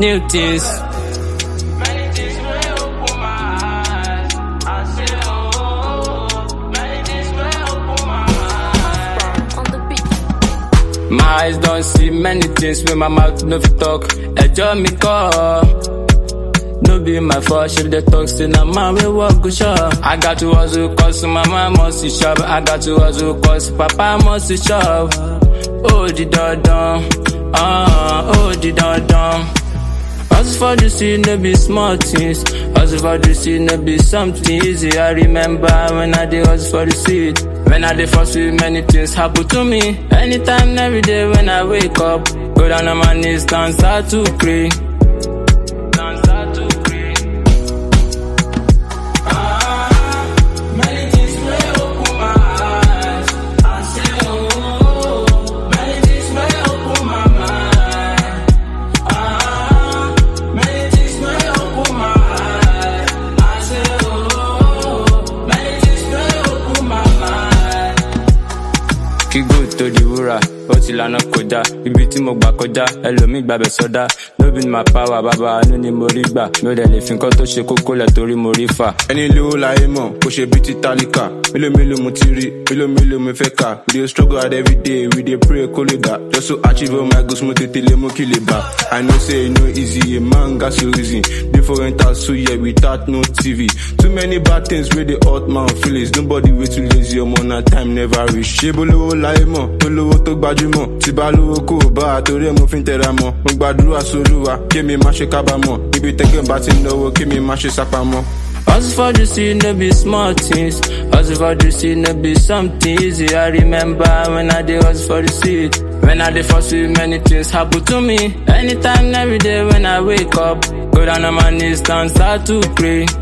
new things. Many things wey open my eyes. I say, oh, many things wey open my eyes. on the beat. My eyes don't see many things when my mouth no fit talk. Ẹjọ́ mi kọ́. No be my fault, she dey talk say na man wey work go shop. I got to hustle cause mama must shop. I got to hustle cause papa must shop. Ó di dandan, ah, ó di dandan. Hustle for the city, no be small things. Hustle for the city, no be something easy. I remember when I did hustle for the city. When I did first with many things happen to me. Anytime, every day when I wake up, go down on my knees, dance out to pray. Dance out to pray. Many things wey open my eyes. I say, oh, many things wey open my mind. Ah, many things wey open my eyes. I say, oh, many things wey open my mind. kí gold tó di wúrà ó ti lànà kọjá ibi tí mo gbà kọjá ẹlòmíì gbàbẹ sọdá no be my power bàbá àánú ni mo rí gbà mi ò dẹ̀ lè fi nǹkan tó ṣe kókó lẹ̀ torí mo rí fà. ẹni lówó láyé mọ̀ kó ṣe bí ti tálíkà mélòó mélòó mo ti rí mélòó mélòó mo fẹ́ kà we dey struggle hard every day we dey pray kó lè dà just to achieve all my goals mo tètè lé mo kí lè bá i know say e no easy a man gat to reason before enter two year without no tv too many bad things wey dey hurt man feelings nobody wey too lazy ọmọ na time never reach ṣé bó lówó láyé mọ̀ tó lówó tó gbajúmọ̀ tí bá lówó kó o bá a torí ẹ̀ mo fi ń tẹra mọ́ mo gbàdúrà sólúwa kémi má ṣe kábàámọ̀ níbi tẹ́gẹ̀ bá ti ń náwó kémi má ṣe sápamọ́. Hustle for the city, no be small things. Hustle for the city, no be something easy. I remember when I did hustle for the city. When I did first with many things happen to me. Anytime, every day when I wake up, go down on my knees, dance start to pray.